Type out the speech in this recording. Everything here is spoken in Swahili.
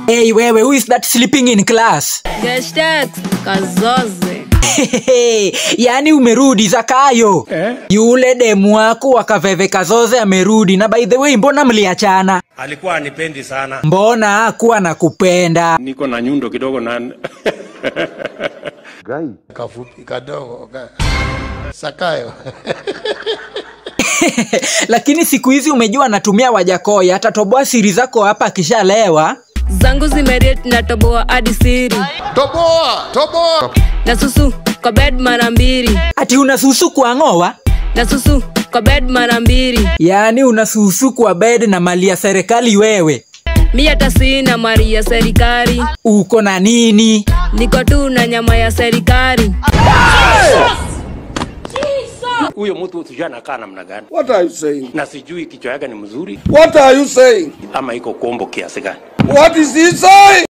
Hey wewe, who is that sleeping in class? Geshtet kazoze yaani umerudi Zakayo eh? Yule demu wako wa kaveve kazoze amerudi, na by the way, mbona mliachana? alikuwa anipendi sana Mbona hakuwa nakupenda? niko na nyundo kidogo na kafupi kadogo ka... Sakayo Lakini siku hizi umejua anatumia Wajakoya, atatoboa siri zako hapa akishalewa. zangu zimeriet natoboa hadi siri toboa toboa na susu kwa bed mara mbili Ati unasusu kuang'oa? na susu kwa bed mara mbili Yaani unasusu kwa bed na mali ya serikali wewe. mi hata sina mari ya serikali Uko na nini? niko tu na nyama ya serikali huyo mtu sijui anakaa namna gani what are you saying na sijui kichwa yake ni mzuri what are you saying ama iko kombo kiasi gani what is he saying